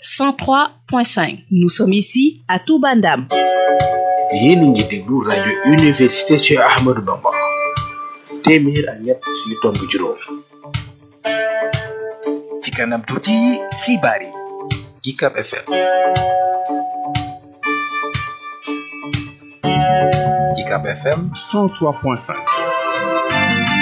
103.5 nous sommes ici à Touba Ndam yéen a ngi déglu rajo université Cheikh Ahmadou Bamba téeméer ak ñett yu tomb juróom ci kanam tuuti xibaar yi UCAB FM UCAB FM 103.5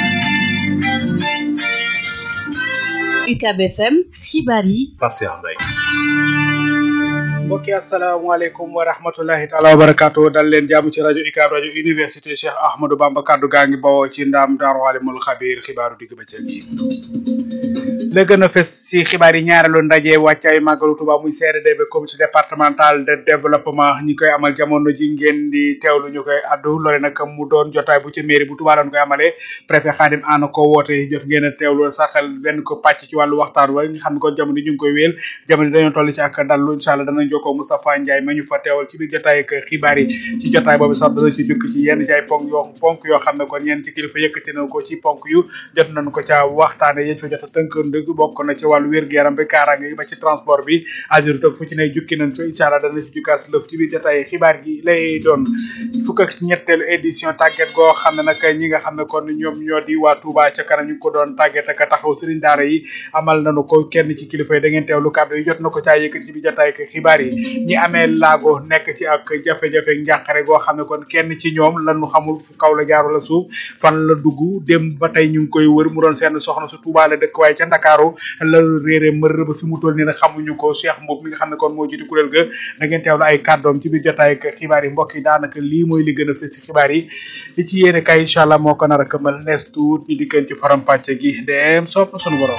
UCAB FM xibaar yi Pape Cheikh Mbaye mbokki asalaamaaleykum wa rahmatullahi taala wa barakaatu dal leen jàmm ci rajo UCAB rajo université Cheikh Ahmadou Bamba kaddu gaa ngi bawoo ci ndaam daaru alimul xabiir xibaaru digg bëccëg yi la gën a fes ci xibaar yi ñaareelu ndaje wàccaay màggalu Tuuba muy CRD bi comité départemental de développement ñi koy amal jamono ji ngeen di teewlu ñu koy addu loole nag mu doon jotaay bu ci mairie bu Tuuba doon koy amalee préfet Khadim Anne ko woote jot ngeen a teewlu saxal benn ko pàcc ci wàllu waxtaan wa nga xam ne kon jamono ñu ngi koy wéel jamono dañoo toll ci ak dallu incha allah danañ jokkoo Moustapha Ndiaye ma ñu fa teewal ci biir jotaay ak xibaar yi ci jotaay boobu sax dana ci jukki ci yenn ci ay ponk yoo ponk yoo xam ne kon ñenn ci kilifa yëkkati na ko ci ponk yu jot nañ ko ca waxtaane yéen fa jot a tënk ndëgg bokk na ci wàllu wér-gu-yaram bi kaaraange gi ba ci transport bi azur toog fu ci ne jukki nañ ko incha allah dana ci jukkaas lëf ci biir jotaay xibaar gi lay doon fukk ak ñetteelu édition tàgget goo xam ne nag ñi nga xam ne kon ñoom ñoo di waa Touba ca kanam ñu ngi ko doon tàgget ak taxaw sëriñ daara yi amal nañu ko kenn ci kilifa yi da ngeen teewlu kàddu yi jot na ko caa yëkkati ci biir jotaay ak xibaar yi ñi amee laago nekk ci ak jafe-jafe njàqare goo xam ne kon kenn ci ñoom lañu xamul fu kaw la jaar wala suuf fan la dugg dem ba tey ñu ngi koy wër mu doon seen soxna su Touba la dëkk waaye ca Ndakaaru la réere mër ba fi mu toll nii nag xamuñu ko Cheikh Mbow mi nga xam ne kon moo jiitu kuréel ga da ngeen teewlu ay kàddoom ci biir jotaay ak xibaar yi mbokk yi daanaka lii mooy li gën a fës ci xibaar yi li ci yéene kay incha allah moo ko nar a këmal nees tuut ñu dikkeen ci faram fàcce gi dem soob na sunu borom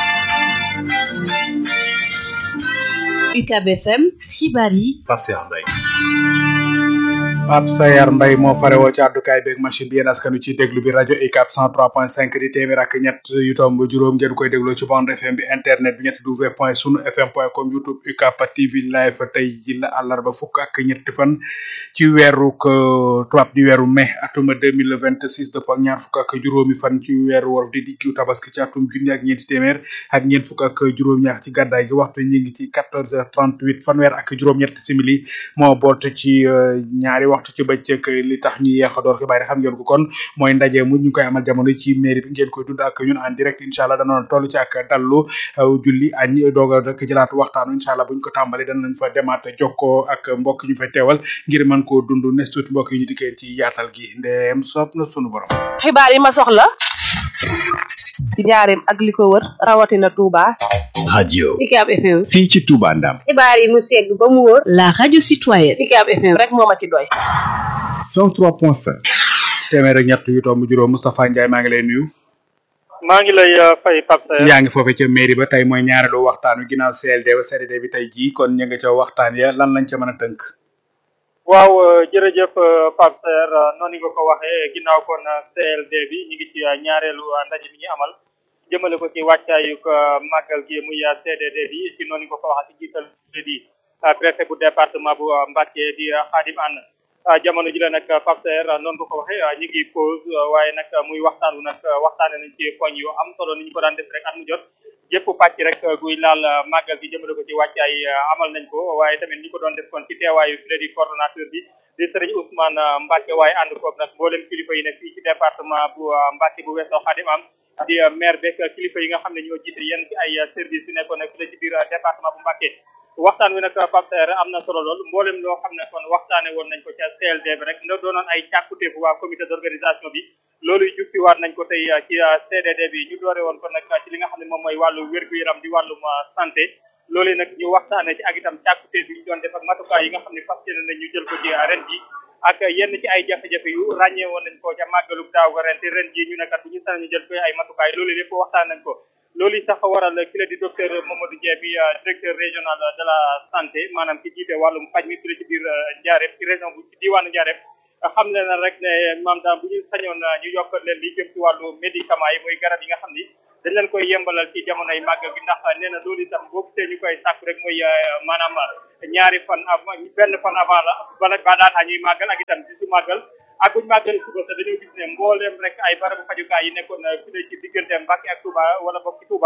UCAB FM xibaar yi Pape Cheikh Mbaye Pape Sayar Mbaye moo farewoo ci àddukaay beeg machine bi yéen askanu ci déglu bi rajo UCAB 103.5 di téeméer ak ñett yu tomb juróom ngeen koy dégloo ci bande FM bi internet bi ñetti w point sunu fm point com youtube UCAB TV live tey ji la àllarba fukk ak ñetti fan ci weeru tubaab di weeru mai atuma 2026 dëpp ak ñaar fukk ak juróomi fan ci weeru wolof di diggu tabaski ci atum junni ak ñeenti téeméer ak ñeent fukk ak juróom-ñaar ci gàddaay gi waxtu ñi ngi ci 14h38 fanweer ak juróom-ñett simili moo boot ci ñaari waxtu ci bëccëg li tax ñu yeex a door xibaar yi xam ngeen ko kon mooy ndaje mu ñu koy amal jamono ci mairie bi ngeen koy dund ak ñun en direct incha allah danoon toll ci ak dallu julli añ doog a rek jëlaatu waxtaanu incha allah buñ ko tàmbali danañ fa demaat jokkoo ak mbokk ñu fa teewal ngir mën koo dund nes tuuti mbokk yi ñu dikkee ci yaatal gi ndeem soob na sunu borom xibaar yi ma soxla ci njaareem ak li ko wër rawatina Touba. radio UCAB FM. fii ci Touba Ndam xibaar yi mu segg ba mu wóor. la radio citoyenne UCAB FM rek moo ma ci doy. 103.5 téeméer ak ñett yu tomb juróom Moustapha Ndiaye maa ngi lay nuyu maa ngi lay fay Pape Saer yaa ngi foofee ca mairie ba tey mooy ñaareelu waxtaan wi ginnaaw CLD ba CRD bi tey jii kon ñu nga ca waxtaan ya lan lañ ca mën a tënk waaw jërëjëf Pape Saer noonu nga ko waxee ginnaaw kon CLD bi ñu ngi ci ñaareelu ndaje bi ñu amal jëmale ko ci wàccaayu màggal gi muy CDD bi ci noonu nga ko waxee ci jiital di préfet bu département bu Mbacké di Khadim Anne jamono ji la nag Pape Saer noonu nga ko waxee ñu ngi pause waaye nag muy waxtaan wu nag waxtaane nañ ci poñ yu am solo ni ñu ko daan def rek at mu jot jëpp pàcc rek guy laal màggal gi jëmale ko ci wàccaay amal nañ ko waaye tamit ni ko doon def kon ci teewaayu fi di coordonnateur bi di sëriñ Ousmane Mbacke waaye ànd koog nag mboolem kilifa yi nekk fii ci département bu Mbacke bu weesoo Xadim am di maire beeg kilifa yi nga xam ne ñoo jiite yenn ci ay service yu nekkoon nag fii ci biir département bu Mbacke waxtaan wi nag Pape Saer am na solo lool mboolem loo xam ne kon waxtaane woon nañ ko ca CLD bi rek nda doonoon ay càkkutéefu waa comité d'organisation bi loolu jukkiwaat nañ ko tey ci CDD bi ñu doore woon ko nag ci li nga xam ne moom mooy wàllu wér-gu-yaram di wàllum santé loolu nag ñu waxtaane ci ak itam càkkutéef bi ñu doon def ak matukaay yi nga xam ne fas yéene nañ ñu jël ko ci ren ji ak yenn ci ay jafe-jafe yu ràññee woon nañ ko ca màggalug daaw ga ren te ren ji ñu nekkat bu ñu sañ ñu jël ko ay matukaay loolu lépp waxtaan nañ ko loolu sax waral ki la di docteur Mamadou Dieng bi directeur régional de la santé maanaam ki jiite wàllum faj mi fii ci biir Ndiarème ci région bu ci diwaanu Ndiarème xam le na rek ne maam daam bu ñu sañoon ñu yokkal leen li jëm ci wàllu médicament yi muy garab yi nga xam ni dañ leen koy yembalal ci jamonoy màggal gi ndax nee na loolu itam boo gisee ñu koy sàkku rek mooy maanaam ñaari fan avant benn fan avant la bala ba daataa ñuy màggal ak itam ci su màggal ak buñu màggal suba sa dañoo gis ne mbooleem rek ay barabu fajukaay yi nekkoon fi ne ci diggante Mbacke ak Touba wala boog ci Touba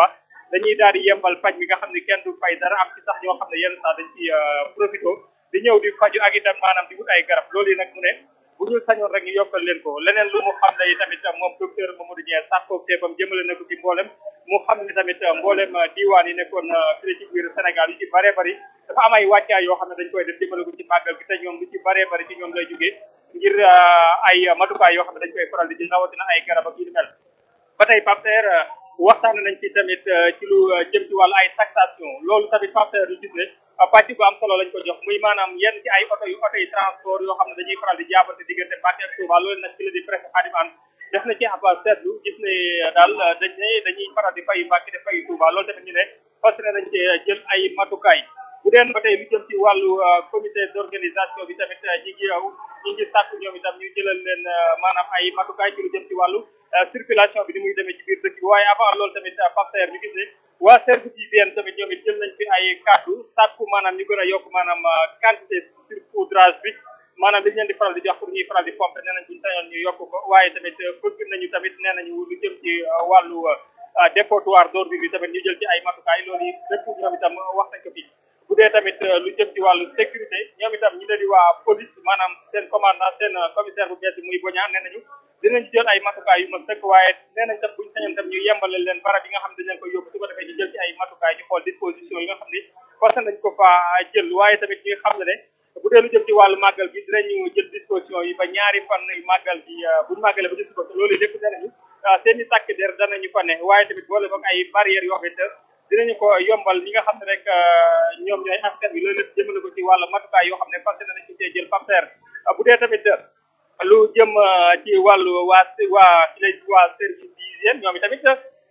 dañuy daal di yembal faj mi nga xam ne kenn du fay dara am ci sax ñoo xam ne yenn saa dañ ci profito di ñëw di faju ak itam maanaam di wut ay garab loolu yi nag mu ne bu ñu sañoon rek ñu yokkal leen ko leneen lu mu xam ne tamit moom docteur Mamadou Dieng sàkkoo teebam jëmale na ko ci mboolem mu xam ne tamit mboolem diwaan yi nekkoon fii ci biir Sénégal yu ci bëree bëri dafa am ay wàccaay yoo xam ne dañ koy def jëmale ko ci màggal gi te ñoom lu ci bëree bëri ci ñoom lay jógee ngir ay matukaay yoo xam ne dañ koy faral di jël rawatina ay garab ak yu ni mel ba tey Pape waxtaan nañ ci tamit ci lu jëm ci wàllu ay taxation loolu tamit Pape lu gis ne pàcc bu am solo lañ ko jox muy maanaam yenn ci ay oto yu oto yi transport yoo xam ne dañuy faral di jaabante diggante Mbacké ak Touba loolu nag ci la di presse Khadim Anne def na ci ab seetlu gis ne daal dañ ne dañuy faral di fay Mbacké di fay Touba loolu tamit ñu ne fas nañ ci jël ay matukaay bu deen ba tey lu jëm ci wàllu comité d'organisation bi tamit ñi ngi yow ñi ngi sàkk ñoom itam ñu jëlal leen maanaam ay matukaay ci lu jëm ci wàllu circulation bi ni muy demee ci biir dëkk bi waaye avant loolu tamit Pape ñu gis ne waa service d'hygiène tamit ñoom it jël nañ fi ay kàddu sàkku maanaam ñu gën a yokk maanaam quantité saupoudrage bi maanaam dañ leen di faral di jox pour ñuy faral di pomper nee nañ buñu sañoon ñu yokk ko waaye tamit bëgg nañu tamit nee nañu lu jëm ci wàllu dépotoir d'ordures bi tamit ñu jël ci ay matukaay loolu yi lépp ñoom itam wax nañ ko fi bu dee tamit lu jëm ci wàllu sécurité ñoom itam ñu leen di waa police maanaam seen commandant seen commissaire bu bees bi muy boñaa nee nañu dinañ jël ay matukaay yu mag sëkk waaye nee nañ tam buñu sañoon tam ñu yembale leen barab yi nga xam ne dañ leen koy yóbbu su ko defee ñu jël ci ay matukaay ñu xool disposition yi nga xam ne forcé nañ ko fa jël waaye tamit ñu xam ne ne bu dee lu jëm ci wàllu màggal gi dinañu jël disposition yi ba ñaari fan yu màggal gi buñu màggalee ba gis ko loolu lépp nee nañu seen i tàkk der danañu fa ne waaye tamit boole boog ay barrières yoo xamante dinañu ko yombal ñi nga xam ne rek ñoom ñooy askan bi loolu lépp jëmale ko ci wàllu matukaay yoo xam ne fas nañ ko cee jël partenaire bu dee tamit lu jëm ci wàllu waa waa waa service d'hygiène ñoom itamit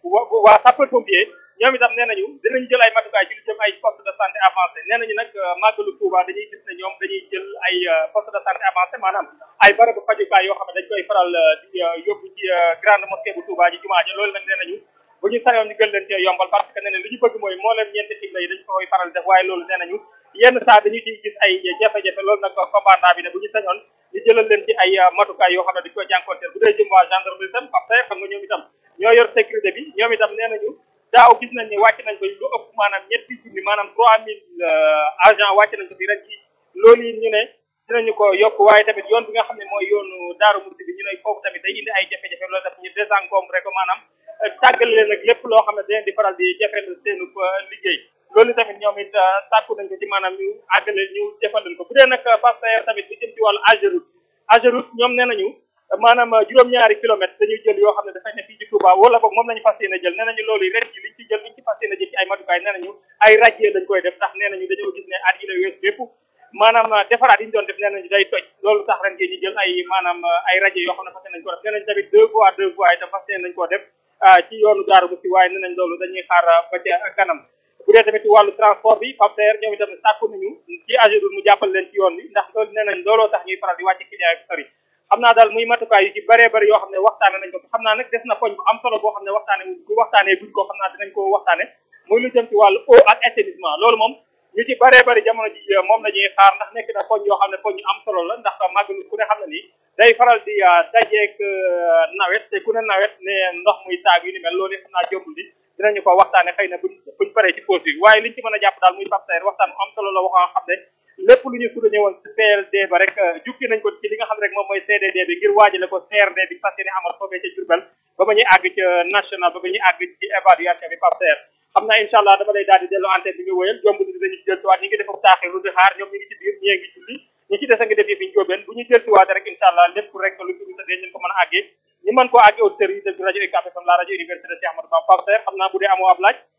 waa sapeur pompier ñoom itam nee nañu dinañ jël ay matukaay ci lu jëm ay poste de santé avancé nee nañu nag màggalu Touba dañuy gis ne ñoom dañuy jël ay poste de santé avancé maanaam ay barabu fajukaay yoo xam ne dañ koy faral di yóbbu ci grande mosquée bu Touba ji jumaa ji loolu nag nee nañu bu ñu sañoon ñu gën leen cee yombal parce que nee na li ñu bëgg mooy moo leen ñeenti xibla yi dañ ko koy faral def waaye loolu nee nañu yenn saa dañu ciy gis ay jafe-jafe loolu nag commandant bi ne bu ñu sañoon ñu jëlal leen ci ay matukaay yoo xam ne dañ koy jànkonteel bu dee jëm waa gendarmerie tam parce que xam nga ñoom itam ñoo yor sécurité bi ñoom itam nee nañu daaw gis nañ ne wàcc nañ ko lu ëpp maanaam ñetti junni maanaam trois mille agent wàcc nañ ko fi ren ci loolu yi ñu ne dinañu ko yokk waaye tamit yoon bi nga xam ne mooy yoonu daaru musi bi ñu ne foofu tamit day indi ay jafe-jafe loolu daf ñu désencombré ko maanaam tàggale leen nag lépp loo xam ne dañ di faral di jafeel seenu liggéey loolu tamit ñoom it sàkku nañ ko ci maanaam ñu àggale ñu defal leen ko bu dee nag pasteur tamit lu jëm ci wàllu Ageroute Ageroute ñoom nee nañu maanaam juróom-ñaari kilomètres dañuy jël yoo xam ne dafay ne fii ci Touba wala boog moom lañu fas yéene jël nee nañu loolu yi ren ci liñ ci jël liñ ci fas yéene jël ci ay matukaay nee nañu ay radier lañ koy def ndax nee nañu dañoo gis ne at yi la wees bépp maanaam defaraat yi ñu doon def nee nañu day toj loolu tax ren ñu jël ay maanaam ay radier yoo xam ne fas yéene nañ ko def nee nañ tamit deux fois deux fois itam fas yéene nañ koo def ci yoonu daaru musi waaye nee nañ loolu dañuy xaar ba ca kanam bu dee tamit wàllu transport bi Pape ñoom itam sàkku nañu ci Ageroute mu jàppal leen ci yoon bi ndax loolu nee nañ looloo tax ñuy faral di wàcce client yi sori xam naa daal muy matukaay yu ci bëree bëri yoo xam ne waxtaane nañ ko xam naa nag des na poñ bu am solo boo xam ne waxtaane wuñ ko waxtaanee guñ ko xam naa dinañ ko waxtaane muy lu jëm ci wàllu eau ak assainissement loolu moom ñu ci bëree bëri jamono ji moom la ñuy xaar ndax nekk na poñ yoo xam ne poñ yu am solo la ndax màggalu ku ne xam ne nii day faral di dajeek nawet te ku ne nawet ne ndox muy taag yu ni mel loolu xam naa jombul di dinañu ko waxtaane xëy na buñ buñ paree ci pause bi waaye liñ ci mën a jàpp daal muy Pape waxtaan bu am solo la waxoo xam ne lépp lu ñu suda ñëwoon ci PLD ba rek jukki nañ ko ci li nga xam ne rek moom mooy CDD bi ngir waajale ko CRD bi fas yéene amal foofee ca Diourbel ba ba ñuy àgg ca national ba ba ñuy àgg ci évaluation bi Pape xam naa incha allah dama lay daal di dellu antenne bi nga wëyal jomb ni dañu ci dellusiwaat ñi ngi def taaxir lu di xaar ñoom ñi ngi ci biir ñii ngi julli ñi ci des a ngi def yi fi njóobeen bu ñu dellusiwaate rek incha allah lépp rek lu ci dee ñu ko mën a àggee ñu mën koo àggee auditeurs yi déglu rajo UCAB FM la rajo université Cheikh Ahmadou Bamba Pape xam naa bu dee amoo ab laaj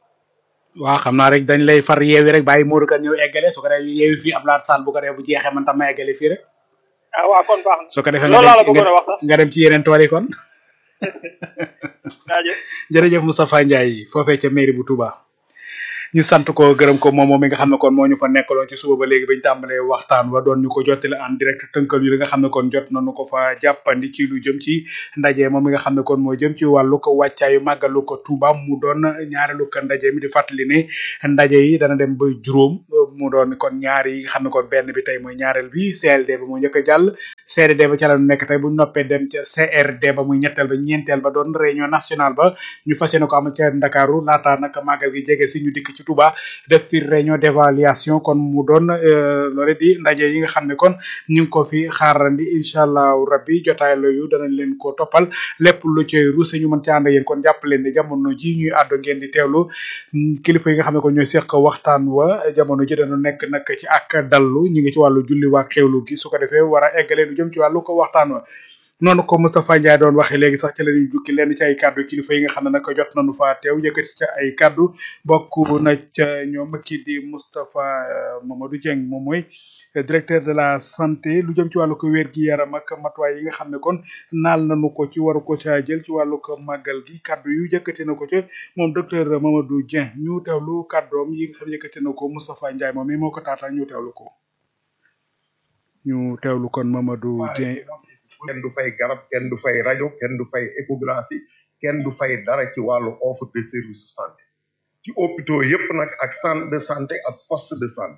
waaw xam naa rek dañ lay far yeewi rek bàyyi Modou Kane ñëw eggale su ko defee yeewi fii Abdoulaye Sall bu ko defee bu jeexee man tam ma eggale fii rek ah waaw kon baax na su ko defee loolu laa la bëggoon a wax sax nga dem ci yeneen tool yi kon jaajëf jërëjëf Moustapha Ndiaye foofee ca mairie bu Touba ñu sant ko gërëm ko moom moom mi nga xam ne kon moo ñu fa nekkaloon ci suba ba léegi bañ tàmbalee waxtaan wa doon ñu ko jottali en direct tënkal yu li nga xam ne kon jot nañu ko fa jàppandi ci lu jëm ci ndaje moom mi nga xam ne kon moo jëm ci wàllu ko wàccaayu màggalu ko Touba mu doon ñaareelu ko ndaje mi di fàttali ne ndaje yi dana dem ba juróom mu doon kon ñaar yi nga xam ne kon benn bi tey mooy ñaareel bi CLD ba mu njëkk a jàll CRD ba ca la nekk tey bu ñu noppee dem ca CRD ba muy ñetteel ba ñeenteel ba doon réunion nationale ba ñu fas yéene ko am ca Ndakaaru laata nag màggal gi jege si ñu dikk ci Touba def fi réunion d'évaluation kon mu doon loole di ndaje yi nga xam ne kon ñu ngi ko fi xaarandi incha allahu rabbi jotaay loyu danañ leen ko toppal lépp lu ci ruuse ñu mën ci ànd ak yéen kon jàpp leen ne jamono ji ñuy àddu ngeen di teewlu kilifa yi nga xam ne kon ñooy seq waxtaan wa jamono ji dana nekk nag ci ak dallu ñu ngi ci wàllu julli waa xewlu gi su ko defee war a eggale lu jëm ci wàllu ko waxtaan wa noonu ko Moustapha Ndiaye doon waxee léegi sax ci la ñuy jukki lenn ci ay kaddu kilifa yi nga xam ne nag jot nañu fa teew yëkkati ca ay kaddu bokk na ca ñoom kii di Moustapha Mamadou Dieng moom mooy directeur de la santé lu jëm ci wàllu ko wér gi yaram ak matuwaay yi nga xam ne kon naal nañu ko ci waru ko ca jël ci wàllu ko màggal gi kaddu yu yëkkati na ko ca moom docteur Mamadou Dieng ñu teewlu kaddoom yi nga xam yëkkati na ko Moustapha Ndiaye moom mi moo ko taataan ñu teewlu ko ñu teewlu kon Mamadou Dieng. kenn du fay garab kenn du fay rajo kenn du fay échographie kenn du fay dara ci wàllu offre de service de santé ci hôpitaux yépp nag ak centre de santé ak poste de santé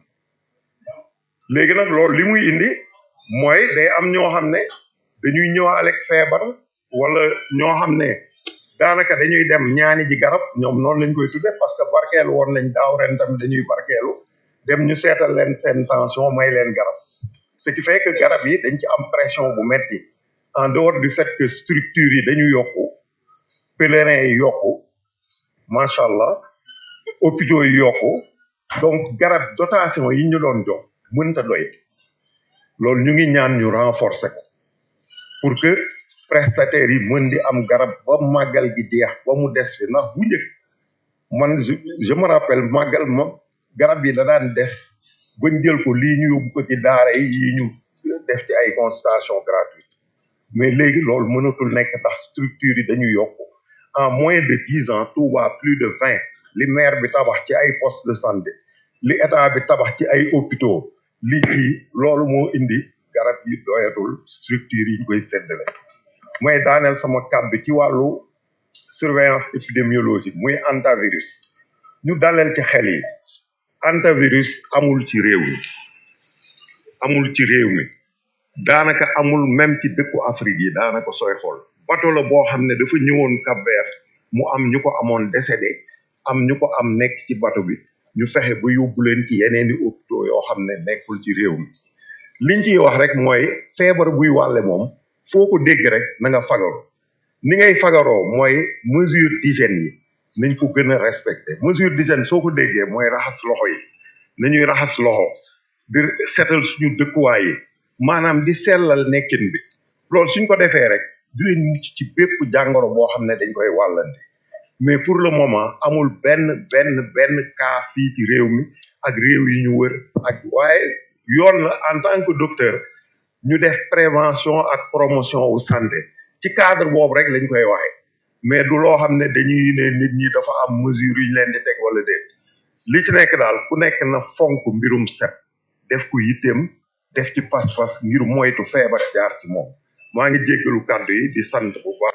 léegi nag loolu li muy indi mooy day am ñoo xam ne dañuy ñëwaale ak feebar wala ñoo xam ne daanaka dañuy dem ñaani ji garab ñoom noonu lañ koy tudde parce que barkeelu woon nañ daaw ren tamit dañuy barkeelu dem ñu seetal leen seen tension may leen garab ce qui fait que garab yi dañ ci am pression bu metti en dehors du fait que structures yi dañu yokku pèlerins yi yokku macha allah hôpitaux yi yokku donc garab dotation yi ñu doon jox mënta doy loolu ñu ngi ñaan ñu renforcer ko pour que prestataires yi mën di am garab ba màggal gi jeex ba mu des fi ndax bu njëkk man je me rappelle màggal ma garab yi da daan des bañ jël ko lii ñu yóbbu ko ci daara yi yi ñu def ci ay consultation gratuite mais léegi loolu mënatul nekk ndax structure yi dañu yokku en moins de dix ans Touba plus de vingt li maire bi tabax ci ay poste de santé li état bi tabax ci ay hôpitaux li kii loolu moo indi garab yi doyatul structure yi ñu koy séddale mooy daaneel sama kàddu ci wàllu surveillance épidémiologique muy antivirus ñu daleel ci xel yi antivirus amul ci réew mi amul ci réew mi daanaka amul même ci dëkku Afrique yi daanaka sooy xool bato la boo xam ne dafa ñëwoon Cap-Vert mu am ñu ko amoon décédé am ñu ko am nekk ci bato bi ñu fexe ba yóbbu leen ci yeneeni hôpitaux yoo xam ne nekkul ci réew mi liñ ciy wax rek mooy feebar buy wàlle moom foo ko dégg rek na nga fagaru ni ngay fagaroo mooy mesure d'hygiène yi nañ ko gën a respecté mesure d'hygiène soo ko déggee mooy raxas loxo yi nañuy raxas loxo di setal suñu dëkkuwaay yi maanaam di sellal nekkin bi loolu suñ ko defee rek dinañ mucc ci bépp jàngoro boo xam ne dañ koy wàllante mais pour le moment amul benn benn benn cas fii ci réew mi ak réew yi ñu wër ak waaye yoon la en tant que docteur ñu def prévention ak promotion wu santé ci cadre boobu rek lañ koy waxee mais du loo xam ne dañuy ne nit ñi dafa am mesure yu ñu leen di teg wala déet li ci nekk daal ku nekk na fonk mbirum set def ko yitteem def ci pas-pas ngir moytu feebar jaar ci moom maa ngi jéggalu kàddu yi di sant bu baax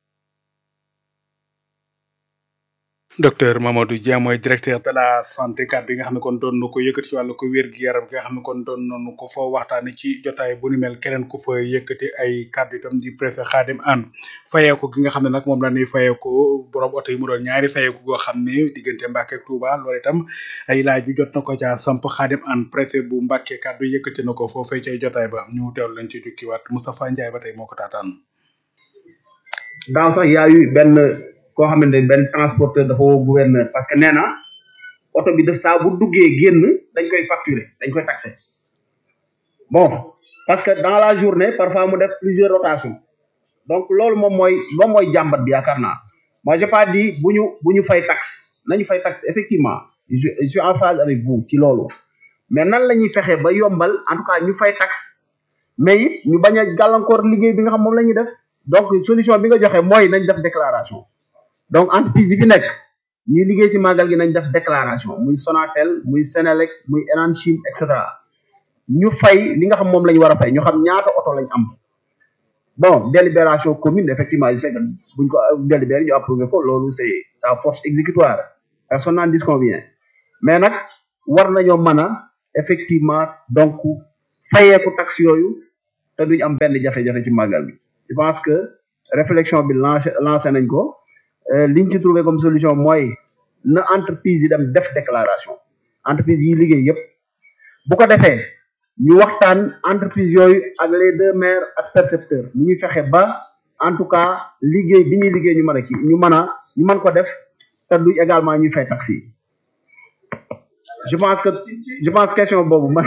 docteur Mamadou Dia mooy directeur de la santé kàddu yi nga xam ne kon doon na ko yëkkati ci wàllu ko wér gi yaram gi nga xam ne kon doon nañu ko fa waxtaane ci jotaay bu ni mel keneen ku fa yëkkati ay kàddu itam di préfet Khadim Anne fayeeku gi nga xam ne nag moom la ñuy fayeeku borom oto yi mu doon ñaari fayeeku goo xam ne diggante Mbàkke ak Touba loolu itam ay laaj yu jot na ko ca samp Khadim Anne préfet bu Mbàkke kàddu yëkkati na ko foofee ci jotaay ba ñu teewlu leen ci jukkiwaat Moustapha Ndiaye ba tey moo ko taataan daaw sax yaayu benn koo xamante ne benn transporteur dafa woo gouverneur parce que nee na oto bi def saa bu duggee génn dañ koy facturer dañ koy taxer bon parce que dans la journée parfois mu def plusieurs rotations donc loolu moom mooy moom mooy jàmbat bi yaakaar naa moi j'ai pas dit bu ñu bu ñu fay taxe nañu fay taxe effectivement je je suis en phase avec vous ci loolu mais nan la ñuy fexe ba yombal en tout cas ñu fay taxe mais it ñu bañ a gàllankoor liggéey bi nga xam moom la ñuy def donc solution bi nga joxe mooy nañ def déclaration donc entreprise yi fi nekk ñuy liggéey ci màggal gi nañ def déclaration muy Sonatel muy Senelec muy Enan Chine et cetera ñu fay li nga xam moom la ñu war a fay ñu xam ñaata oto lañ am bon délibération commune effectivement je sais que buñ ko délibéré ñu approuvé ko loolu c'est sa force exécutoire personne n'en disconvient mais nag war nañoo mën a effectivement donc fayeeku taxe yooyu te duñ am benn jafe-jafe ci màggal bi je pense que réflexion bi lancé lancé nañ ko euh, liñ ci trouvé comme solution mooy na entreprise yi dem def déclaration entreprise yi liggéey yépp bu ko defee ñu waxtaan entreprise yooyu ak les deux maires ak percepteurs ñu ñu fexe ba en tout cas liggéey bi ñuy liggéey ñu mën a kii ñu mën a ñu mën ko def te du également ñuy fay taxi yi je pense que je pense question boobu man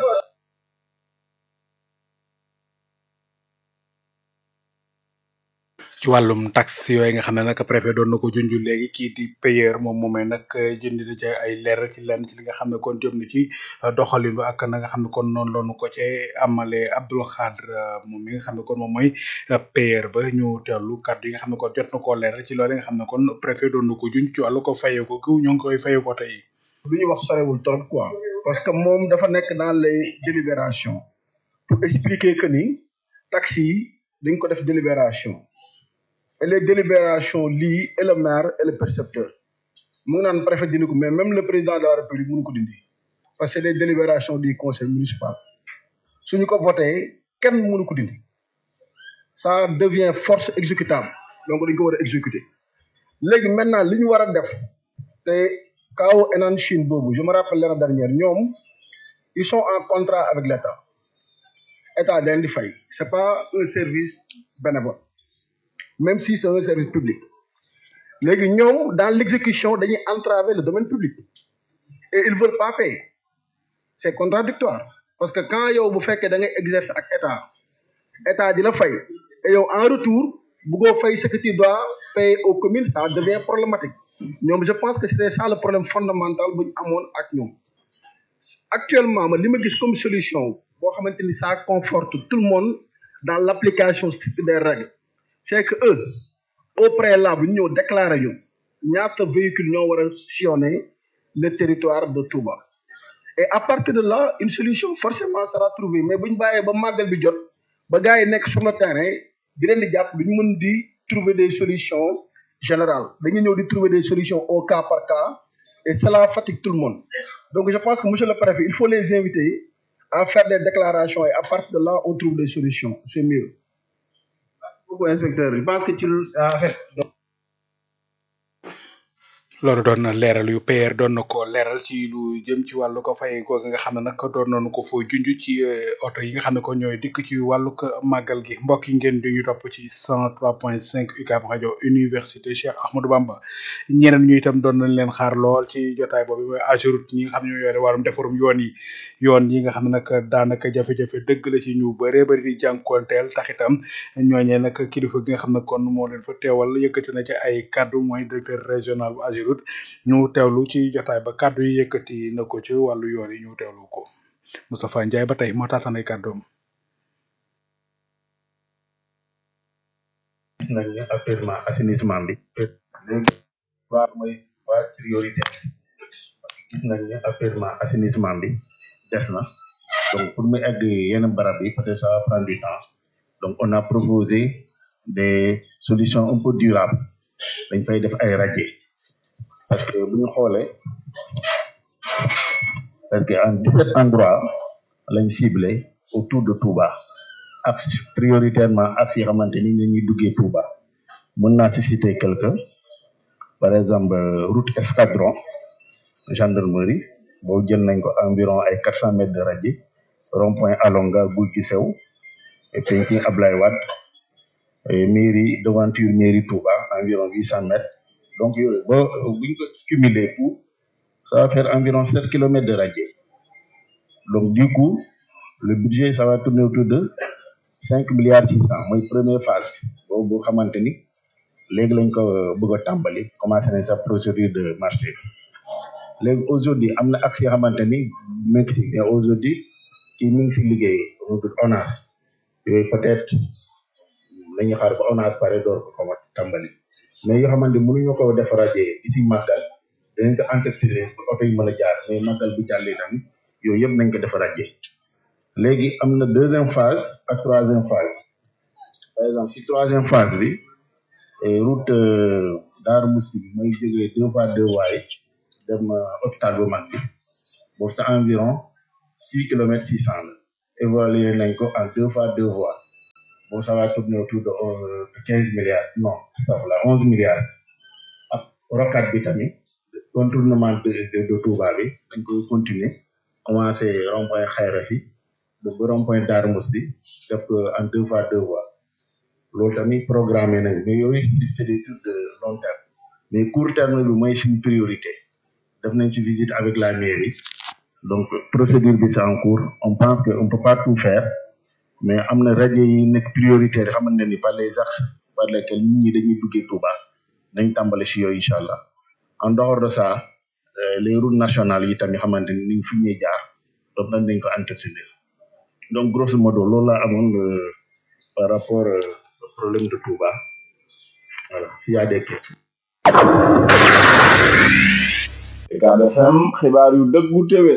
ci wàllum taxe yooyu nga xam ne nag préfet doon na ko junj léegi kii di payeur moom moomee nag jënd na ca ay leer ci lenn ci li nga xam ne kon jëm na ci doxalin ba ak na nga xam ne kon noonu loonu ko ci amale Abdoul Khadr moom mi nga xam ne kon moom mooy payeur ba ñu teewlu kàddu yi nga xam ne kon jot na koo leer ci loolu nga xam ne kon préfet doon na ko junj ci wàllu ko fayee ko kiw ñoo ngi koy fayee ko tey. lu ñu wax sorewul trop quoi parce que moom dafa nekk dans les délibérations pour expliquer que ni taxi yi dañ ko def délibération et les délibérations lii et le maire et le percepteur mu ngi naan préfet dindi ko mais même le président de la république mënu ko dindi parce que c'est des délibérations du conseil municipal suñu ko voté kenn mënu ko dindi ça devient force exécutable donc dañ ko war a exécuter léegi maintenant li ñu war a def te kaaw Enan Chine boobu je me rappelle l'année dernière ñoom ils sont en contrat avec l'État état dañ di fay c'est pas un service bénévole même si c'est un service public léegi ñoom dans l'exécution dañuy entraver le domaine public et ils veulent pas payer c'est contradictoire parce que quand yow bu fekkee da ngay exercer ak état état di la fay et yow en retour bëggoo fay ce que tu dois payer aux communes ça devient problématique ñoom je pense que c'était ça le problème fondamental bu ñu amoon ak ñoom actuellement ma li ma gis comme solution boo xamante ni ça conforte tout le monde dans l'application stricte des règles c'est que eux au préalable ñu ñëw déclarer ñu ñaata véhicule ñoo war a sillonner le territoire de Touba et à partir de là une solution forcément sera trouvée mais bu ñu bàyyee ba màggal bi jot ba gars yi nekk sur le terrain di leen di jàpp du ñu mën di trouver des solutions générales dañuy ñëw di trouver des solutions au cas par cas et cela fatigue tout le monde donc je pense que monsieur le préfet il faut les inviter à faire des déclarations et à partir de là on trouve des solutions c'est mieux beaucoup inspecteur je pense que ci en fait loolu doon na leeral yu PR doon na ko leeral ci lu jëm ci wàllu ko fay ko nga xam ne nag doon nañu ko foo junj ci oto yi nga xam ne ko ñooy dikk ci wàllu ko màggal gi mbokk yi ngeen di ñu topp ci 103.5 UCAB rajo université Cheikh Ahmadou Bamba ñeneen ñu itam doon nañ leen xaar lool ci jotaay boobu mooy Ageroute ñi nga xam ne ñoo yore wàllum defarum yoon yi yoon yi nga xam ne nag daanaka jafe-jafe dëgg la ci ñu bëree bëri di jànkoonteel tax itam ñooñee nag kilifa gi nga xam ne kon moo leen fa teewal yëkkati na ci ay kaddu mooy directeur régional bu Ageroute ñu teewlu ci jotaay ba kàddu yi yëkkati na ko ci wàllu yoon yi ñu teewlu ko Moustapha Ndiaye ba tey moo taatan ay kàddoom gis nañ ne actuellement assainissement bi léegi waa mooy waa priorité gis nañ ne actuellement assainissement bi des na donc pour mu egg yenn barab yi peut-être ça va prendre du temps donc on a proposé des solutions un peu durables dañ fay def ay radier parce que bu ñu xoolee parce que en 17 endroits lañ ciblé autour de Touba axe prioritairement axe yi xamante ni ñu ñuy duggee Touba mën naa ci citer quelque par exemple route escadron gendarmerie boobu jël nañ ko environ ay 400 mètres de radier rond point Alonga Gouy ci sew et penki Ablaye Wade et mairie devanture mairie Touba environ 800 mètres donc yooyu ba bu ñu ko cumuler tout ça va faire environ 7 kilomètres de radier donc du coup le budget ça va tourner autour de 5 milliards 600 mooy première phase boobu boo xamante ni léegi lañ ko bëgg a tàmbali commencé nañ sa procédure de marché léegi aujourd'hui am na axe yoo xamante ni mi ngi si mais aujourd'hui kii mi ngi si liggéey ONAS yooyu peut-être nañu xaar ba ONAS pare door ko commencé tàmbali mais yoo xamante ni mënuñu ko def rajo ici màggal dinañ ko entretenir pour oto yi mën a jaar mais màggal bu jàllee tamit yooyu yëpp nañ ko def rajo léegi am na deuxième phase ak troisième phase par exemple si troisième phase bi route Darou Moussi bi mooy jógee deux fois deux waaye dem hôpital bu mag bi boobu c'est environ six kilomètres six cent la évalué nañ ko en deux fois deux voies bon ça va tourner autour de quinze milliards non ça va onze milliards ak rocade bi tamit contournement de de de Touba bi dañ koy continuer commencé rond point Xayra fi ba ba rond point Darou Mousty def ko en deux fois deux voies loolu tamit programmé nañ mais yooyu c'est des trucs de long terme mais court terme bi mooy suñu priorité def nañ ci visite avec la mairie donc procédure bi c'est en cours on pense que on peut pas tout faire mais am na rajo yi nekk prioritaire yi xamante ni par les axes par lesquels nit ñi dañuy duggee Touba nañ tàmbale si yooyu incha allah en dehors de ça les routes nationales yi tamit xamante ni niñ fi ñuy jaar donc nañ dañ ko entretenir donc grosso modo loolu laa amoon par rapport au problème de Touba voilà s'il y a des questions. Ucab FM xibaar yu dëggu téwé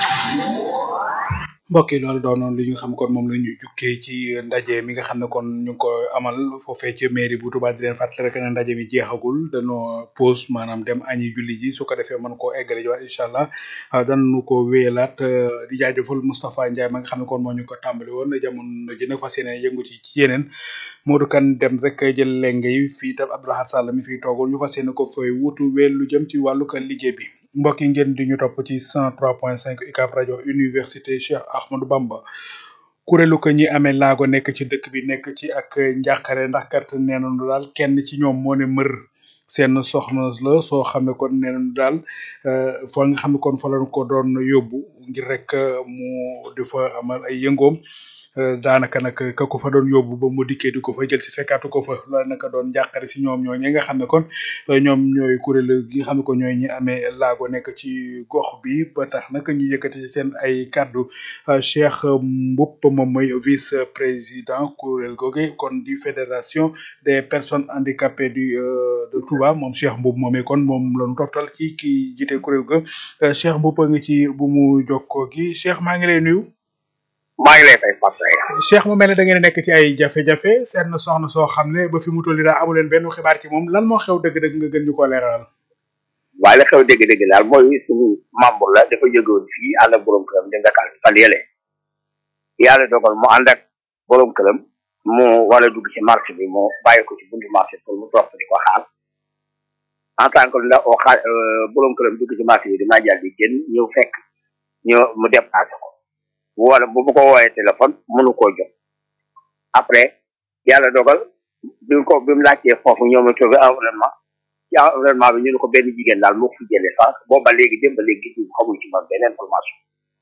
mbokk yi loolu doonoon li nga xam kon moom la ñu jukkee ci ndaje mi nga xam ne kon ñu ngi ko amal foofee ci mairie bu Touba di leen fàttali rek ne ndaje mi jeexagul dañoo pause maanaam dem añi julli ji su ko defee mën koo eggale jiwaat incha allah danañu ko wéyalaat di jaajëfal Moustapha Ndiaye ma nga xam ne kon moo ñu ko tàmbali woon jamono ji nag fas yéene yëngu ci ci yeneen Modou Kane dem rek jël lenge yi fii tam Abdoulahat Sall mi fiy toogoon ñu fas yéene ko fay wutu wéel lu jëm ci wàllu ka liggéey bi mbokk yi ngeen di ñu topp ci 103.5 UCAB rajo université Cheikh Ahmadou Bamba kuréelu ko ñi amee laago nekk ci dëkk bi nekk ci ak njàqare ndax kat nee nañu daal kenn ci ñoom moo ne mër seen soxna la soo xam ne kon nee nañu daal foo nga xam ne kon fa lañ ko doon yóbbu ngir rek mu di fa amal ay yëngoom daanaka nag ka ko fa doon yóbbu ba mu dikkee di ko fa jël si fekkaatu ko fa loolu naka doon njàqare si ñoom ñoo ñi nga xam ne kon ñoom ñooy kuréel gi nga xam ne ko ñooy ñi amee laago nekk ci gox bi ba tax nag ñu yëkkati ci seen ay kaddu Cheikh Mboup moom mooy vice président kuréel googe kon di fédération des personnes handicapées du de Touba moom Cheikh Mboup moomee kon moom la ñu toftal ci ki jiite kuréel ga Cheikh Mboup a ngi ci bu mu jokkoo gi Cheikh maa ngi lay nuyu. maa ngi lay fay Pape Cheikh mu mel ne da ngeen nekk ci ay jafe-jafe seen soxna soo xam ne ba fi mu toll nii daa amu leen benn xibaar ci moom lan moo xew dëgg-dëgg nga gën ñu ko leeralal. waaye la xew dëgg-dëgg daal mooy suñu membre la dafa jógewoon fii ànd ak borom këram di Dakar fan yële yàlla dogal mu ànd ak borom këram mu war a dugg ci marché bi mu bàyyi ko ci buntu marché pour mu toog di ko xaar en tant que ndax oo xaar borom këram dugg ci marché bi dinaa jàll di génn ñëw fekk ñu mu déplacé ko. wala bu mu ko woowee téléphone mënu koo jot après yàlla dogal bi ko bi mu laajtee foofu ñoom a trouvé environnement ci environnement bi ñu ne ko benn jigéen daal moo ko fi jëlee sànq boobu ba léegi dem ba léegi gis xamuñ ci man benn information.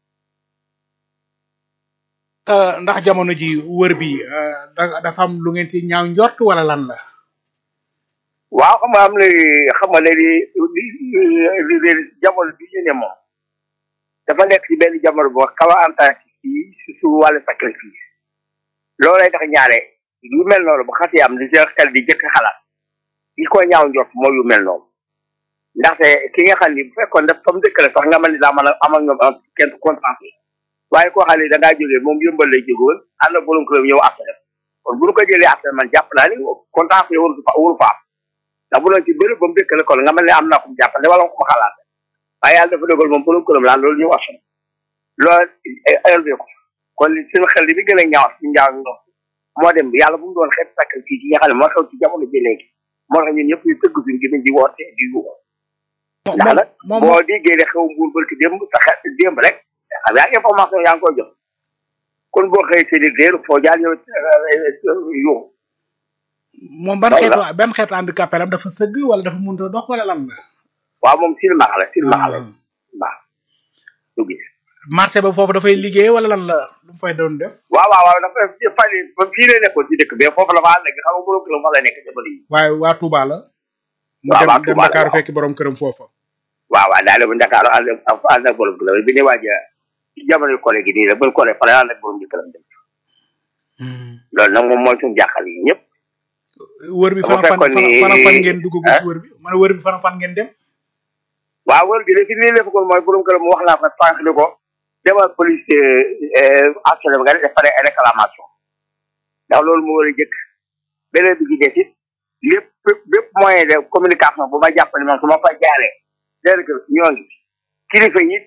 ndax jamono ji wër bi dafa am lu ngeen ci ñaaw njort wala lan la. waaw xam nga am na xam nga ne li li li jamono bi ñu ne moom. dafa nekk ci benn jamono boo xaw a antaci ci si su wàllu sacrifice loolay tax ñaare yu mel noonu bu xasee am di sa xel di jëkk xalaat yi ko ñaaw njort mooy yu mel noonu ndaxte ki nga xam ni bu fekkoon daf fa mu dëkk rek sax nga mën ni daa mën a am ak ñoom am kenn contrat waaye koo xam ne da ngaa jógee moom yëmbal lay jógoon ànd ak borom këram ñëw après kon bu ñu ko jëlee après man jàpp naa ni contrat yi waru fa waru fa am ndax bu doon ci béréb ba mu dëkk la kon nga mel ne am naa ko mu jàppale wala ko ma xalaat waaye yàlla dafa dogal moom borom këram laan loolu ñu wax loolu élevé ko kon suñu xel li bi gën a ñaaw si njaaw ñu moo dem yàlla bu mu doon xeet sacrifice yi nga xam ne moo xew ci jamono bi léegi moo tax ñun ñëpp ñu tëgg suñu gémmiñ di woote di yuuxu ndax nag boo déggee ne xew mbuur barki démb sa xel démb rek xam yaa information yaa ngi koy jox kon boo xëy seen i réer foo jaar ñëw yuuxu moom ban xeetu ban xeetu handicapé am dafa sëgg wala dafa mënut a dox wala lan la waaw moom silmaxa la silmaxa la waaw du gis marché ba foofu dafay liggéey wala lan la lu fay doon def waaw waaw waaw dafa fay fii lay nekkoon ci dëkk bi foofu la fa nekk xam nga borom këram fa la nekk jamono yi waaye waa Touba la mu waaw waa dem dem Touba la Dakar waaw. fekk borom këram foofa waaw waaw daal bu Dakar ànd ak ànd ak borom këram bi ne waaj a ci jamono collègue yi nii la bu collègue fa la ànd ak borom këram dem loolu nag moom mooy suñu jàqal yi ñëpp wër bi bu fan fan fekkoon ni- fan fan ngeen dugg ah? ci wër bi man wër bi fan fan ngeen dem waaw wër gi de fi nii lefa kon mooy borom këram wax naa ko sànq ni ko demal police assuré nga def pare réclamation ndax loolu moo war a jëkk beneen bi ci des it lépp bépp bépp moyen de communication bu ma jàpp ne man su ma fa jaaree léegi que ñoo ngi kilifa yi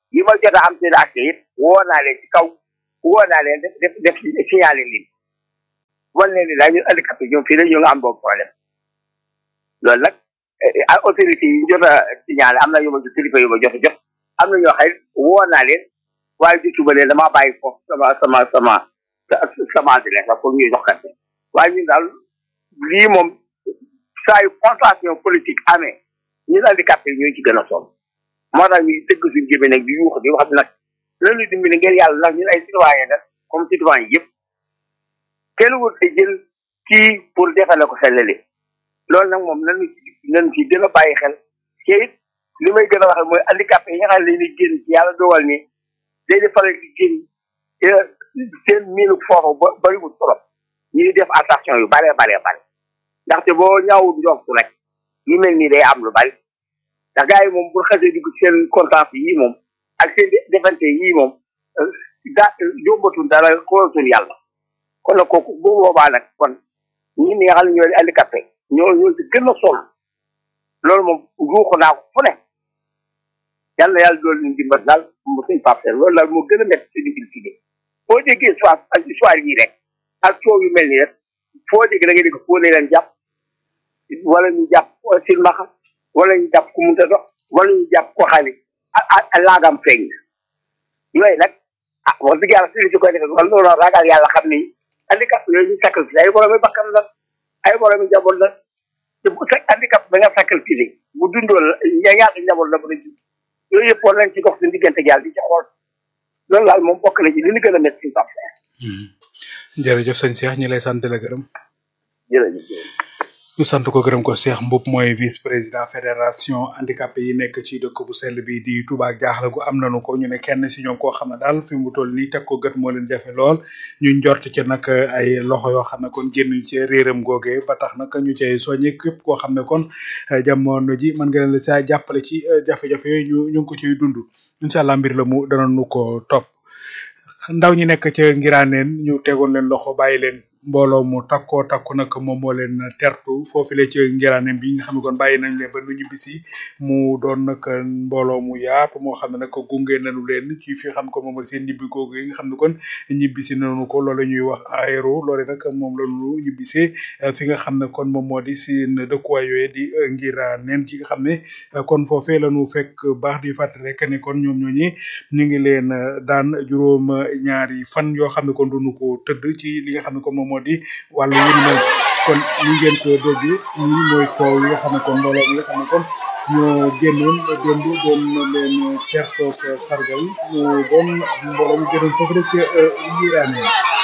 yi ma jot a am seen accès yëpp woo naa leen ci kaw woo naa leen def def def signalé leen wan leen ni daal ñun handicapé ñoom fii la ñu nga am boobu problème loolu nag ay autorités yi jot a signalé am na yu ma jot kilifa yu ma jot a jot am na ñoo xam ne woo naa leen waaye jotuma leen damaa bàyyi foofu sama sama sama sama adresse la pour ñuy joxante waaye ñun daal lii moom saa yu contention politique amee ñun handicapé yi ñoo ci gën a sonn moo tax ñuy tëgg suñu jëmee nag di yuux di wax nag loolu dimbali ngeen yàlla ndax ñun ay citoyen la comme citoyen yëpp kenn wut te jël kii pour defale ko xelale loolu nag moom nañu nañu ci gën a bàyyi xel te it li may gën a waxee mooy handicapé yi nga xam ne dañuy génn ci yàlla dogal ni day di faral di génn te seen miinu foofu ba bariwul trop ñuy def attention yu bare bare bare ndaxte boo ñaawul njortu rek yu mel nii day am lu bari ndax gars yi moom bu xasee dugg seen contente yii moom ak seen defante yii moom daa yóbbatul dara xoolatul yàlla kon nag kooku bu boobaa nag kon ñi nga xam ne ñoo di handicapé ñoo ñoo ci gën a sol loolu moom ruuxu naa ko fu ne yàlla yàlla dool ñu dimbal daal mu suñ papter loolu daal moo gën a métti suñu il fii foo déggee soit ak histoire yi rek ak coow yu mel nii rek foo dégg da nga dégg foo ne leen jàpp wala ñu jàpp silmaxa wala ñu jàpp ku munta dox wala ñu jàpp ko xali ak laagam feeñ yooyu nag ah wax dëgg yàlla suñu si koy defee wala loolu ragal yàlla xam ni handicap yooyu ñu sacrifice ay boroomi bakkan la ay boroomi njaboot la te bu fekk handicap ba nga sacrifice bu dundoo la ñaata njaboot la ba nga ji yooyu yëpp war nañ ci dox suñu diggante yàlla di ci xool loolu daal moom bokk na ci li ñu gën a métti suñu pap jërëjëf sëñ Cheikh ñi lay sant la gërëm jërëjëf ñu sant ko gërëm ko Cheikh Mboup mooy vice président fédération handicapé yi nekk ci dëkk bu sell bi di Touba ak jaaxle gu am nañu ko ñu ne kenn si ñoom koo xam ne daal fi mu toll nii teg ko gët moo leen jafe lool ñu njort ci nag ay loxo yoo xam ne kon génn ci réeram googe ba tax nag ñu cay soññi képp koo xam ne kon jamono ji mën nga leen la saa jàppale ci jafe-jafe yooyu ñu ñu ngi ko ciy dund incha allah mbir la mu danañu ko topp ndaw ñi nekk ca ngiraaneen ñu tegoon leen loxo bàyyi leen mbooloo mu takkoo takku nag moom moo leen tertu foofu la ci ngiraaneen bi nga xam ne kon bàyyi nañ leen ba nu ñibbisi mu doon nag mbooloo mu yaatu moo xam ne nag gunge nañu leen ci fi xam ko moom seen ñibbi googu yi nga xam ne kon ñibbisi nañu ko loolu ñuy wax aéro loole nag moom la ñu ñibbisee fi nga xam ne kon moom moo di seen dëkkuwaay yooyu di ngiraaneen gi nga xam ne kon foofee la ñu fekk baax di fàttali rek ne kon ñoom ñooñi ñu ngi leen daan juróom ñaari fan yoo xam ne kon duñu ko tëdd ci li nga xam ne kon moom moo di wàllu wu mel kon ni ngeen ko dégg ñi mooy coow yi nga xam ne kon mbooloo mi nga xam ne kon ñoo génnoon démb doon leen tertoog sargal mu doon mbooloo mi génnoon foofu rek ngiraane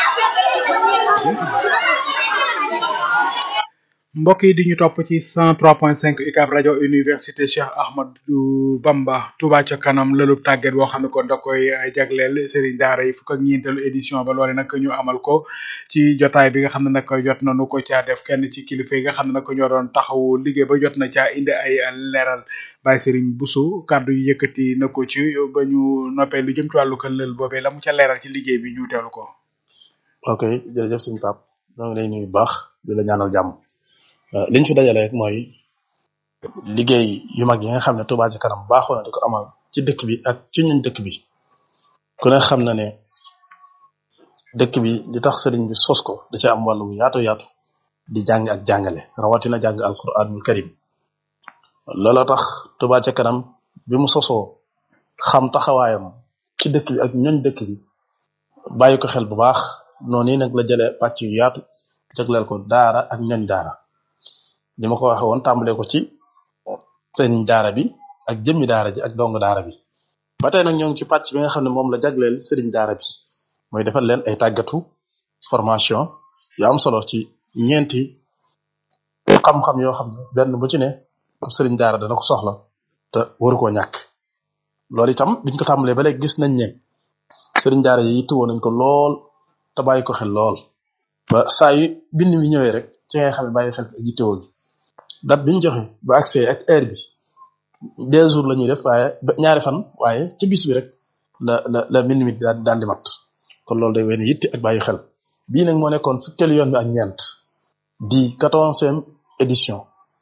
mbokk yi di ñu topp ci 103.5 UCAB rajo université Cheikh Ahmadou Bamba Touba ca kanam lëlub tàgget boo xam ne kon da koy jagleel Serigne Daara yi fukk ak ñeenteelu édition ba loole nag ñu amal ko ci jotaay bi nga xam ne nag jot nañu ko caa def kenn ci kilifa yi nga xam ne nag ñoo doon taxawu liggéey ba jot na caa indi ay leeral Baye Serigne Bousso kàddu yi yëkkati na ko ci ba ñu noppee lu jëm ci wàllu kër lël boobee la mu ca leeral ci liggéey bi ñu teewlu ko. ok jërëjëf suñu pap ñoo ngi lay nuyu bu baax di la ñaanal jàmm. liñ fi dajale rek mooy liggéey yu mag yi nga xam ne Touba ci kanam baaxoo na di ko amal ci dëkk bi ak ci ñun dëkk bi ku ne xam na ne dëkk bi di tax sëriñ bi sos ko da ci am wàllu bu yaatu yaatu di jàng ak jàngale rawatina jàng alquranul karim looloo tax Touba ci kanam bi mu sosoo xam taxawaayam ci dëkk bi ak ñoñ dëkk bi bàyyi ko xel bu baax noonu yi nag la jëlee pàcc yu yaatu jagleel ko daara ak ñoñ daara li ma ko waxee woon tàmbalee ko ci seen daara bi ak jëmmi daara ji ak dong daara bi ba tey nag ñoo ngi ci pàcc bi nga xam ne moom la jagleel sëriñ daara bi mooy defal leen ay tàggatu formation yu am solo ci ñeenti xam-xam yoo xam ne benn bu ci ne sëriñ daara dana ko soxla te waru koo ñàkk loolu itam biñ ko tàmbalee ba léegi gis nañ ne sëriñ daara yi yittewoo nañ ko lool te bàyyi ko xel lool ba saa yu bind mi ñëwee rek ci ngay xam ne bàyyi xel ak yittewoo gi date bi ñu joxe ba accès ak heure bi deux jours la ñuy def waaye ñaari fan waaye ci bis bi rek la la la mbind mi daal daal di mat kon loolu day wane yitte ak bàyyi xel bii nag moo nekkoon fukkeelu yoon bi ak ñeent di quatorzième édition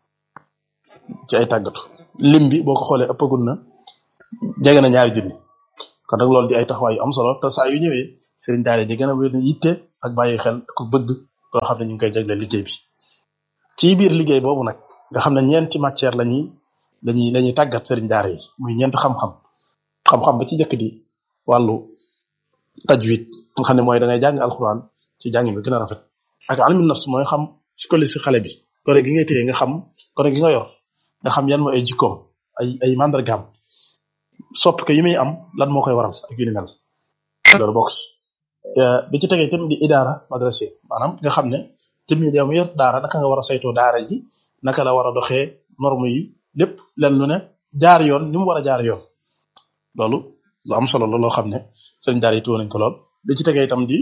ci ay tàggatu lim bi boo ko xoolee ëppagul na jege na ñaari junni kon nag loolu di ay taxawaay yu am solo te saa yu ñëwee sëriñ daara di gën a wér yitte ak bàyyi xel ku bëgg koo xam ne ñu ngi koy jagleel liggéey bi ci biir liggéey boobu nag nga xam ne ñeenti matière la ñuy lañuy la ñuy tàggat sëriñ daara yi muy ñeent xam-xam xam-xam ba ci njëkk di wàllu tajwid nga xam ne mooy da ngay jàng alxuraan ci jàng bi gën a rafet ak almi nafs mooy xam psychologie si xale bi gone gi ngay téye nga xam gone gi nga yor nga xam yan mooy ay jikkoom ay ay mandargaam sopp ko yi muy am lan moo koy waral ak yu ni mel loolu bokk bi ci tegee tamit di idaara madrase maanaam nga xam ne jëmmi yow mi yor daara naka nga war a saytoo daara ji naka la war a doxee norme yi lépp len lu ne jaar yoon ni mu war a jaar yoon loolu lu am solo la loo xam ne sëriñ daara yi tuwo nañ ko lool bi ci tegee itam di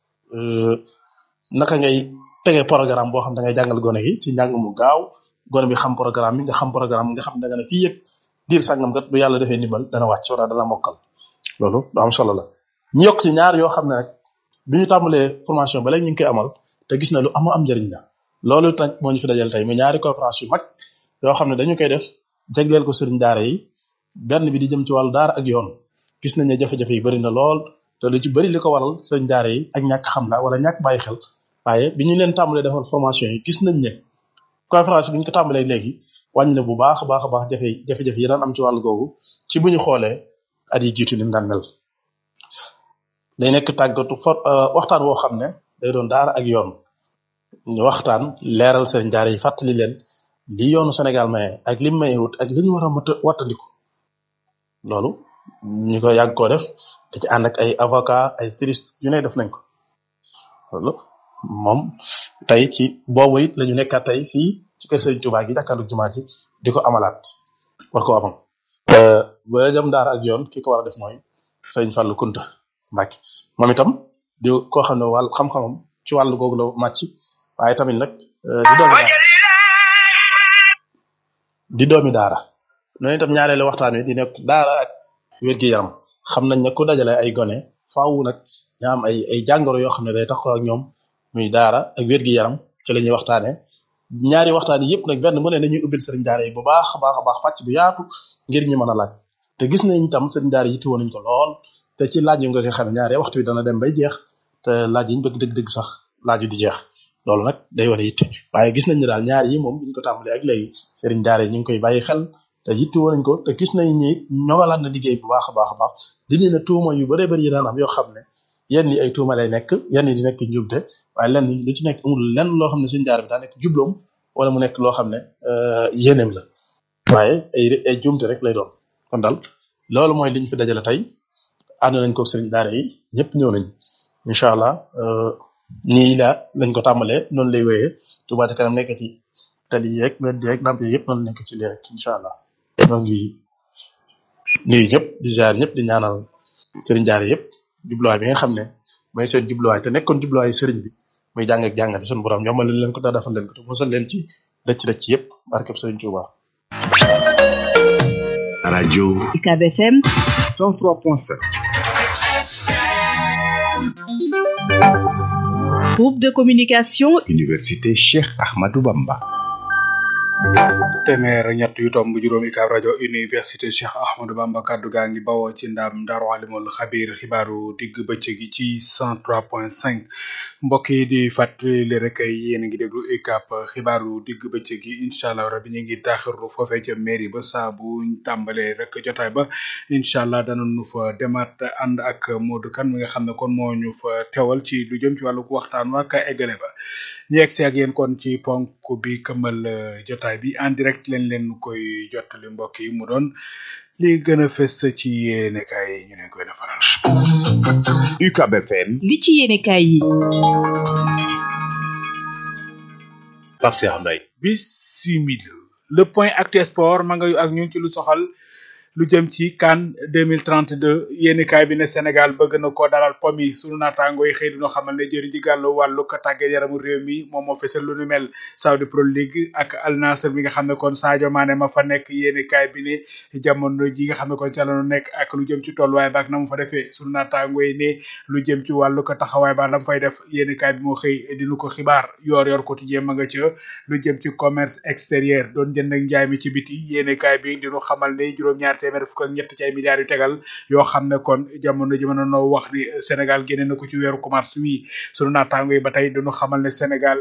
naka ngay tegee programme boo xam da ngay jàngal gone gi ci njàng mu gaaw gone bi xam programme bi nga xam programme nga xam da nga ne fii yëg diir sàngam kat bu yàlla defee ndimbal dana wàcc wala dana mokkal loolu lu am solo la ñu yokk ci ñaar yoo xam ne rek bi ñu tàmbalee formation ba léegi ñu ngi koy amal te gis na lu am am njëriñ la loolu nag moo ñu fi dajal tey mu ñaari conférence yu mag yoo xam ne dañu koy def jagleel ko sëriñ daara yi benn bi di jëm ci wàllu daara ak yoon gis nañ ne jafe-jafe yi bëri na lool te lu ci bëri li ko waral sëriñ daara yi ak ñàkk xam la wala ñàkk bàyyi xel waaye bi ñu leen tàmbalee defal formation yi gis nañ ne conférence bi ñu ko tàmbalee léegi wàññi na bu baax a baax a baax jafe jafe-jafe yi daan am ci wàllu googu ci bu ñu xoolee at yi jiitu ni mu daan mel day nekk tàggatu for waxtaan woo xam ne day doon daara ak yoon ñu waxtaan leeral sëriñ daara yi fàttali leen li yoonu Sénégal maye ak lim maye wut ak li ñu war a mët wattandiku loolu ñu ko yàgg koo def da ci ànd ak ay avocat ay juriste yu ne def nañ ko loolu moom tey ci boobu it la ñu nekkaat tey fii ci kër sëriñ Tuubaa gi jàkkaarlu jumaa ji di ko amalaat war ko amal bu dee jëm daara ak yoon ki ko war a def mooy sëriñ Fallou Kunta Mbacke moom itam di koo xam ne wàll xam-xamam ci wàllu googu la màcc waaye tamit nag di doomi daara di doomi daara noonu itam ñaareelu waxtaan wi di nekk daara ak wér-gi-yaram xam nañ ne ku dajale ay gone faaw nag ña am ay ay jàngoro yoo xam ne day taxaw ak ñoom muy daara ak wér-gi-yaram ci la ñuy waxtaane ñaari waxtaan yi yëpp nag benn mu ne dañuy ubbil sëriñ daara yi bu baax a baax a baax pàcc bu yaatu ngir ñu mën a laaj te gis nañ itam sëriñ daara yi yittewoo nañ ko lool te ci laaj yi nga koy xam ne ñaare waxtu bi dana dem bay jeex te laaj yi ñu bëgg dëgg-dëgg sax laaj yi di jeex loolu nag day wane yitte waaye gis nañ ne daal ñaar yi moom bi ñu ko tàmbalee ak léegi sëriñ daara yi ñu ngi koy bàyyi xel te yitte woon nañ ko te gis nañ ni ñoŋalaat na liggéey bu baax a baax a baax dindi na tuuma yu bëree bëri yi daan am yoo xam ne yenn yi ay tuuma lay nekk yenn yi di nekk njumte waaye lenn lu ci nekk amul lenn loo xam ne sëriñ daara bi daa nekk jubloom wala mu nekk loo xam ne yéeneem la waaye ay ay jumte rek lay doon kon daal loolu mooy liñ fi dajale tey ànd nañ ko sëriñ daara yi ñëpp ñëw nañ incha allah nii la lañ ko tàmbalee noonu lay wéyee Touba ca kanam nekk ci tali yeeg wedd yeeg lamp yeeg yëpp noonu nekk ci lii rek incha allah ñoo ngi nuyu ñëpp di ziar ñëpp di ñaanal sëriñ daara yëpp jubluwaay bi nga xam ne mooy seen jubluwaay te nekkoon jubluwaay sëriñ bi muy jàng ak jàngale suñu borom yombal leen ko daa defal leen ko te mosal leen ci rëcc rëcc yëpp barkeb sëriñ Touba. rajo UCAB FM 103.7 groupe de communication Université Cheikh Ahmadou Bamba téeméer ak ñett yu tomb juróom UCAB rajo université Cheikh Ahmadou Bamba kaddu gaa ngi bawoo ci ndam Daaru Alimul Xabiir xibaaru digg bëccëg gi ci 103.5 mbokk yi di fàttali rek yéen a ngi déglu UCAB xibaaru digg bëccëg gi incha allah rabi ñu ngi taaxirlu foofee ca mairie ba saa bu ñu tàmbalee rek jotaay ba incha allah danañu fa demaat ànd ak Modou Kane mi nga xam ne kon moo ñu fa teewal ci lu jëm ci wàllu waxtaan waa ka eggale ba ñu yegg si ak yéen kon ci ponk bi këmal jotaay bi en direct leen leen koy jottali mbokk yi mu doon li gën a fës ci yéenekaay yi ñu ne koy defaral. UCAB FM li ci yéenekaay yi Pape Cheikh Mbaye bisimila le point actu sport ma nga yu ak ñun ci lu soxal lu jëm ci CAN 2032 yéenekaay bi ne Sénégal bëgg na koo dalal pomi sunu naataango yi xëy dina xamal ne jëriñ ji gàllu wàllu ko tàggat yaramu réew mi moom moo fesal lu nu mel Saudi Pro League ak Al Nassr bi nga xam ne kon Sadio Mané ma fa nekk yéenekaay bi ne jamono ji nga xam ne kon ca la nu nekk ak lu jëm ci tolluwaay ba ak na mu fa defee sunu naataango yi ne lu jëm ci wàllu ko taxawaay ba la mu fay def yéenekaay bi moo xëy dinu ko xibaar yor yor quotidien ma nga ca lu jëm ci commerce extérieur doon jënd ak njaay mi ci biti yéenekaay bi dinu xamal ne juróom-ñaar téeméer fukk ak ñett ci ay milliards yu tegal yoo xam ne kon jamono ji mën noo wax ni Sénégal génne na ko ci weeru mars wi sunu naataango yi ba tey dañu xamal ne Sénégal